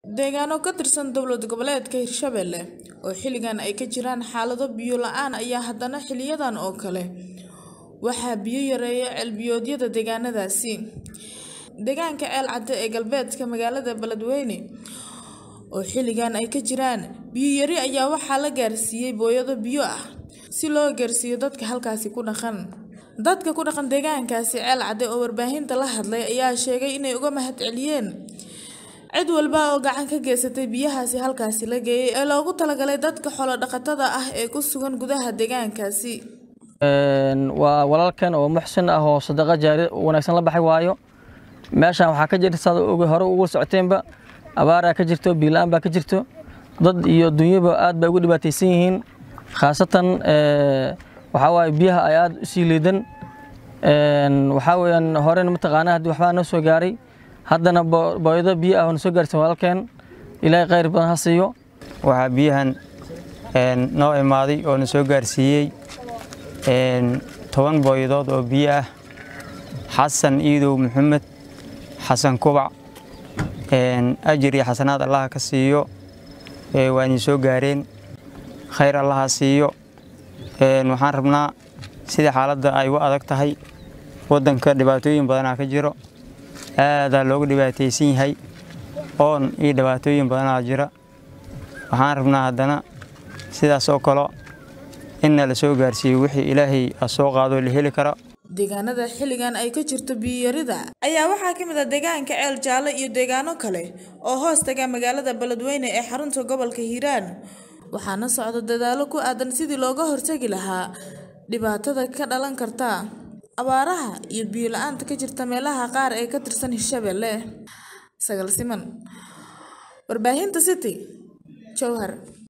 deegaano ka tirsan dowlad goboleedka hirshabelle oo xilligan ay ka jiraan xaalado biyo la-aan ayaa haddana xiliyadan oo kale waxaa biyo yareeya ceelbiyoodyada deegaanadaasi deegaanka ceel cadde ee galbeedka magaalada beledweyne oo xilligan ay ka jiraan biyo yari ayaa waxaa la gaarsiiyey booyado biyo ah si loo gaarsiiyo dadka halkaasi ku dhaqan dadka ku dhaqan deegaankaasi ceel cadde oo warbaahinta la hadlay ayaa sheegay inay uga mahad celiyeen cid walba oo gacan ka geysatay biyahaasi halkaasi la geeyey ee loogu talagalay dadka xoolo dhaqatada ah ee ku sugan gudaha deegaankaasi waa walaalkan oo muxsin ah oo sadaqa jaari wanaagsan la baxay waayo meeshan waxaa ka jirta saad hore ugu socoteenba abaaraa ka jirto biilaan baa ka jirto dad iyo dunyaba aad bay ugu dhibaataysan yihiin khaasatan waxaa waaye biyaha ay aad u sii liidan waxaa weeyaan horena mataqaanaa haddii waxbaa noo soo gaaray haddana booyado biyo ah oo na soo gaarsan walaalkeen ilaahay khayr badan ha siiyo waxaa biyahan noo imaaday oo na soo gaarsiiyey toban booyadood oo biyo ah xasan iidow maxamed xasan kubac ajir iyo xasanaad allaha ka siiyo waa idin soo gaareen khayr allaha siiyo waxaan rabnaa sida xaaladda ay u adag tahay waddanka dhibaatooyin badanaa ka jiro aadaa loogu dhibaataysan yahay oon iyo dhibaatooyin badanaa jira waxaan rabnaa haddana sidaas oo kale inna la soo gaarsiiyo wixii ilaahay soo qaado la heli karo deegaanada xilligan ay ka jirto biyo-yarida ayaa waxaa ka mid ah deegaanka ceel jaalle iyo deegaano kale oo hoos taga magaalada beledweyne ee xarunta gobolka hiiraan waxaana socda dadaalo ku aadan sidii looga hortagi lahaa dhibaatada ka dhalan karta abaaraha iyo biyo la-aanta ka jirta meelaha qaar ee ka tirsan hirshabelle sagal siman warbaahinta city jowhar